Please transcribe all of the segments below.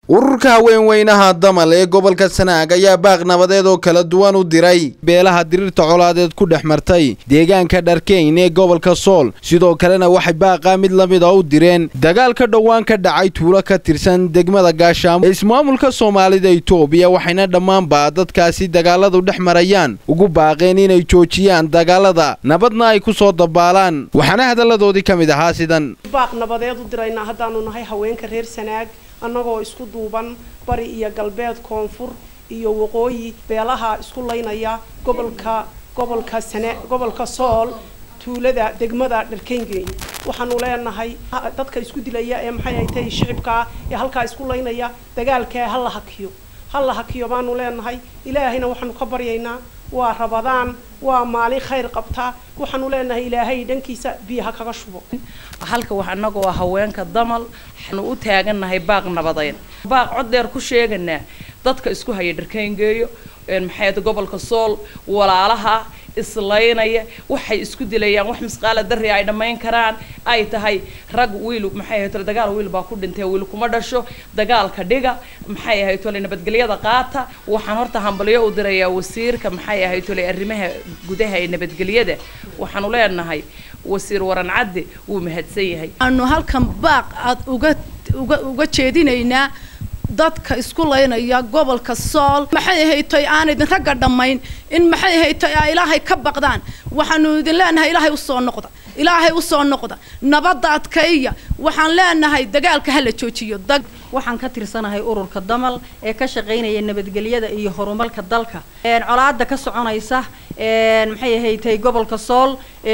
ururka haweenweynaha damal ee gobolka sanaag ayaa baaq nabadeed oo kala duwan u diray beelaha diriirta colaadeed ku dhex martay deegaanka dharkeyn ee gobolka sool sidoo kalena waxay baaqaa mid la mid a u direen dagaal ka dhowaan ka dhacay tuulo ka tirsan degmada gaashaamo ee ismaamulka soomaalida itoobiya waxayna dhammaanba dadkaasi dagaaladu dhex marayaan ugu baaqeen inay joojiyaan dagaalada nabadna ay ku soo dabaalaan waxaana hadalladoodii ka mid ahaa sidan baaq nabadeed u diraynaa haddaanu nahay haweenka reer sanaag annagoo isku duuban bari iyo galbeed koonfur iyo waqooyi beelaha isku laynaya gobolka gobolka sane gobolka sool tuulada degmada dharkeyngeey waxaanu leenahay dadka isku dilaya ee maxay ay tahay shicibkaa ee halkaa isku laynaya dagaalkaa ha la hakiyo ha la hakiyo baanu leenahay ilaahayna waxaanu ka baryaynaa waa rabadaan waa maalin khayr qabta waxaanu leenahay ilaahay dhankiisa biyaha kaga shubo halka wax annagoo ah haweenka damal waxaanu u taagannahay baaq nabadeyn baaq cod dheer ku sheeganaa dadka isku haya dharkayngeeyo maxay gobolka sool walaalaha islaynaya waxay isku dilayaan wax misqaala darri ay dhammayn karaan ay tahay rag wiil maxay ahayd dagaal wiil baa ku dhintay wiil kuma dhasho dagaalka dhiga maxay ahayd tole nabadgelyada qaata waxaan horta hambalyo u dirayaa wasiirka maxay ahayd tole arrimaha gudaha ee nabadgelyada waxaanu leenahay wasiir waran cadde wuu mahadsan yahay aanu halkan baaq aad uga uga uga jeedinaynaa dadka isku laynaya gobolka sool maxay ahaytoy aan idin ragga dhammayn in maxay ahaytoy aa ilaahay ka baqdaan waxaanu idin leenahay ilaahay usoo noqda ilaahay usoo noqda nabadda adkayya waxaan leenahay dagaalka hala joojiyo dag waxaan ka tirsanahay ururka damal ee ka shaqaynaya nabadgelyada iyo horumarka dalka colaada ka soconaysa maxay ahaytay gobolka sool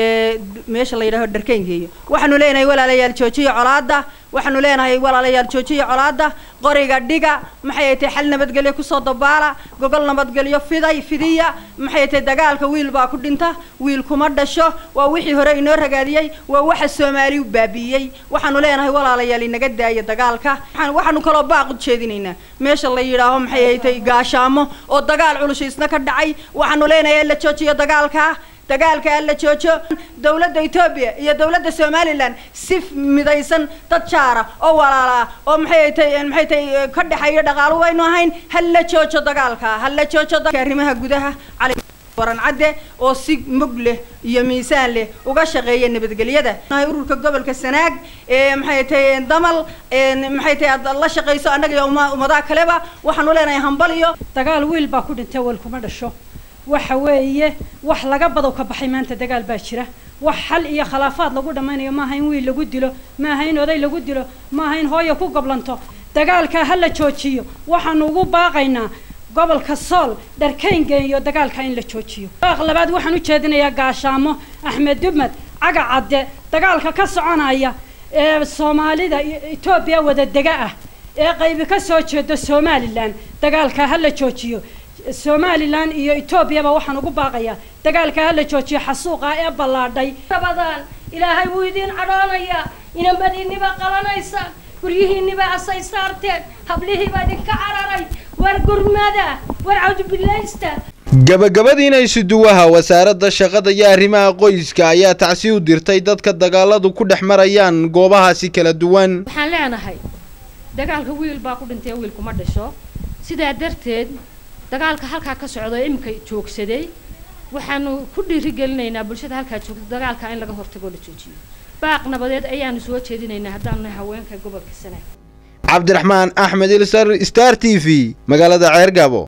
meesha la yidhaaho dharkeyngeeyo waxaanu leenahay walaalayaal joojiya colaada waxaanu leenahay walaalayaal joojiya colaada qoriga dhiga maxay ahaytay xal nabadgelyo kusoo dabaala gogol nabadgelyo fiday fidiya maxay ahaytay dagaalka wiil baa ku dhinta wiil kuma dhasho waa wixii hore inoo ragaadiyey waa waxa soomaali u baabi'iyey waxaanu leenahay walaalayaal inaga daaya dagaalka waxaanu kaloo baaq u jeedinaynaa meesha la yidhaaho maxay ahaytay gaashaamo oo dagaal culushiisna ka dhacay waxaanu leenahay la joojiyo dagaalka dagaalka alla joojo dawladda etoobiya iyo dawladda somalilan si midaysan dad jaara oo walaala ah oo maxay tay maxay tay ka dhexeeyo dhaqaalo waynu ahayn hala joojo dagaalka hala joojo arrimaha gudaha cali waran cadde oo si mug leh iyo miisaan leh uga shaqeeya nabadgelyada ururka gobolka sanaag ee maxay tahay damal maxay tahay aad la shaqayso annaga iyo ummadaha kaleba waxaanu leenahay hambal iyo dagaal wiil baa ku dhintay weel kuma dhasho waxa weeye wax laga badow ka baxay maanta dagaal baa jira wax xal iyo khilaafaad lagu dhammaynayo maaha in wiil lagu dilo maaha in oday lagu dilo maaha in hooya ku goblanto dagaalkaa ha la joojiyo waxaanu ugu baaqaynaa gobolka sool dharkayngeeyo dagaalka in la joojiyo baaq labaad waxaan u jeedinayaa gaashaamo axmed dubmed caga cadde dagaalka ka soconaya ee soomaalida etoobiya wadadega ah ee qaybi ka soo jeedo somalilan dagaalka ha la joojiyo somalilan iyo etoobiyaba waxaan ugu baaqayaa dagaalka ha la joojiyo xasuuqa ee ballaadhay rabadaan ilaahay wuu idiin cadhoonayaa inamadiinniba qalanaysa guryihiinniba asay saarteen hablihiiba idinka cararay war gurmada war cawdubilaysta gabagabadiina isuduwaha wasaaradda shaqada iyo arrimaha qoyska ayaa tacsi u dirtay dadka dagaaladu ku dhex marayaan goobahaasi kala duwan waxaan leenahay dagaalka wiil baa ku dhintay wiil kuma dhasho sidaa darteed dagaalka halkaa ka socdo iminka joogsaday waxaanu ku dhiirigelinaynaa bulshada halkaa joogta dagaalka in laga hortago la joojiyo baaq nabadeed ayaanu soo jeedinaynaa haddaanu nahay haweenka gobolka sanaag cabdiraxmaan axmed ilsar star t v magaalada ceergabo